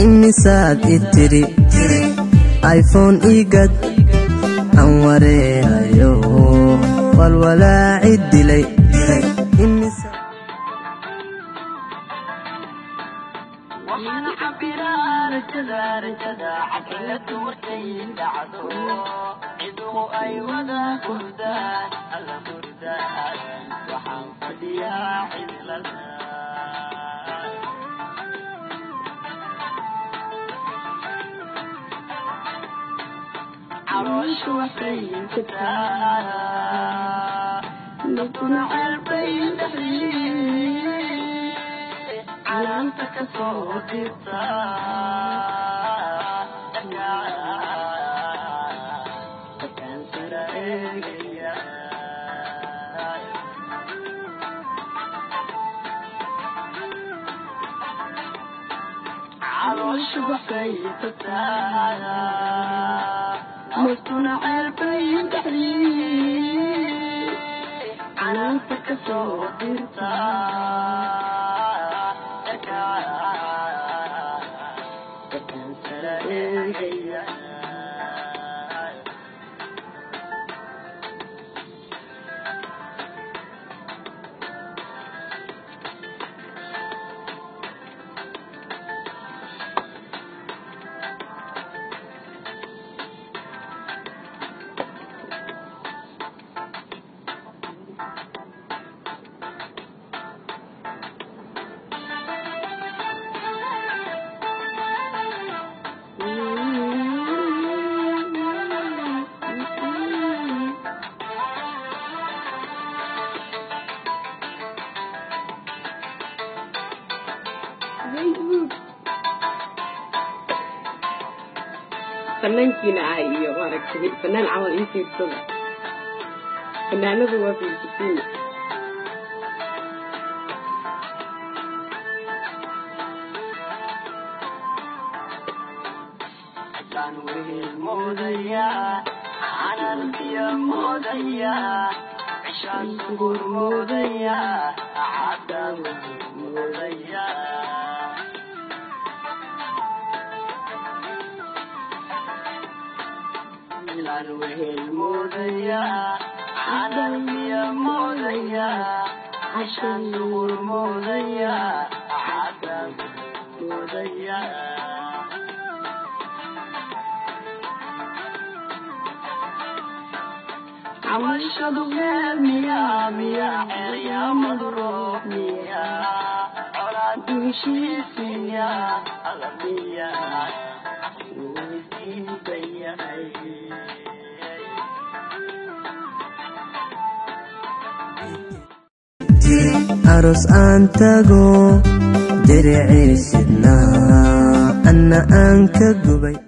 imisaad i tiri iphone igad aan wareerayo walwalaaci dilay waxaan cabiraa rajada rajada xaqiiqadu markay dhacdo ciduhu ay wada hurdaan alla hurdaan waxaan fadhiyaa cidlada calooshu waxay jirtaa nafkuna ceelbay dhexdii calaanta ka soo dirta dadkaan sara eegaya calooshu waxay jirtaa naftuna ceelbay dhexdii calaanta ka soo dirta dadkaan sara eegaya fanaankiina ah iyo maaragtay fanaan camal ii fiirsada fanaanadu waa fiirsatiin Waxaan wehel moodayaa canarkiya moodayaa cishaan sugur moodayaa cadaan wehel moodayaa milaan wehel moodayaa canarkiya moodayaa cishaan sugur moodayaa cadaan wehel moodayaa camashadu meel miyaa miyaa ceeryaamadu roob miyaa colaadu heshiis miyaa alla miyaa weydiinta yahay aros aan tago diriciisidnaa anna aan ka gubay